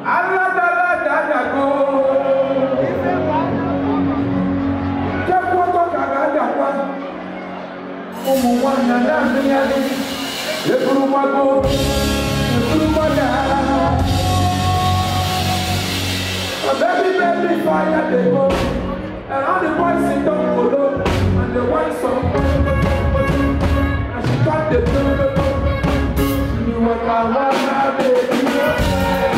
Aladaladago. Jẹ́kọ́ kàrà dàgbà. Ụmụ nwanyị na-amịgharị. Eburu mmago. Eburu mmanya. A baby, baby, fire they go. And all the boys sit down below. And they want some. And she got the blue. You want my one, baby.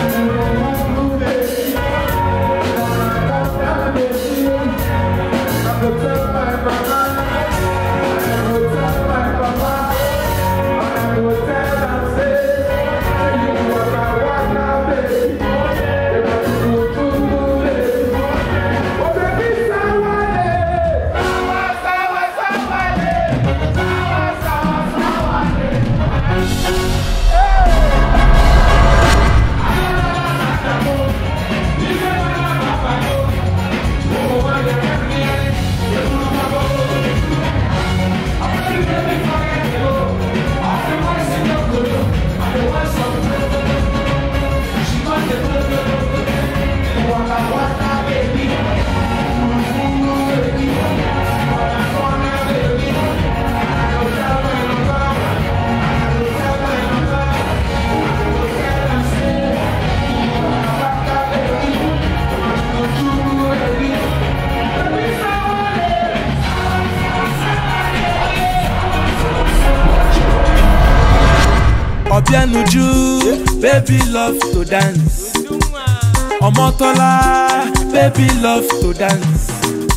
Obianuju, baby love to dance. Omotola, baby love to dance.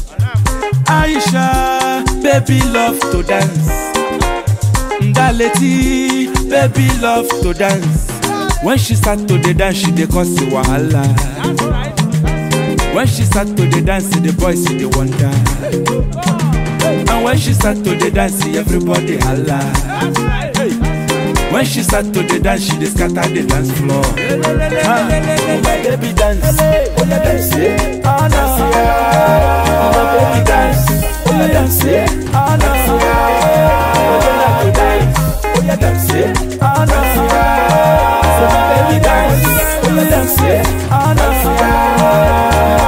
Aisha, baby love to dance. Ndaleti, baby love to dance. When she start to dey dance, she dey cause wahala. When she start to dey dance, the boys dey wonder. And when she start to dey dance, everybody holla. When she start to dey dance, she dey scatter the dance floor. Ah, oh my baby dance, oh yeah dance, yeah. ah no. Oh my baby dance, oh yeah dance, yeah. ah no. Oh yeah like to dance, oh yeah dance, yeah. ah no. So my baby dance, oh yeah dance, yeah. ah no.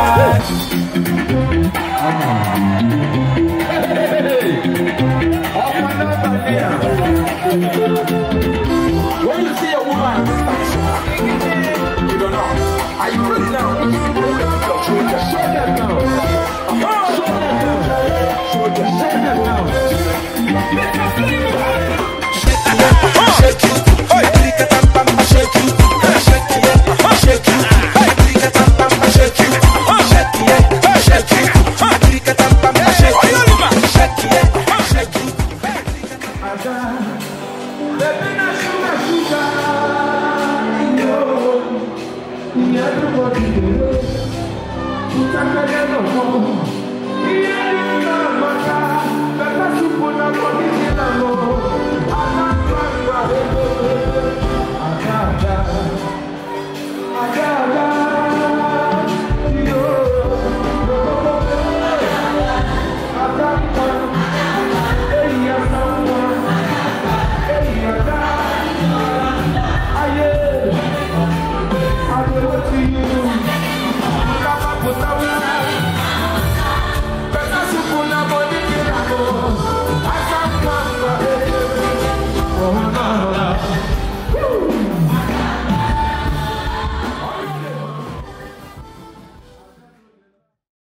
When you see a woman, you don't know. Are you ready now? Show them, show them now. Uh-huh. Show them now. Show them, show them now. Make us Shake it, hey, shake it, shake it, shake it, shake it, shake it, shake it, shake it, shake it. Baby, na sugar, sugar. Yo, everybody, you take a little more.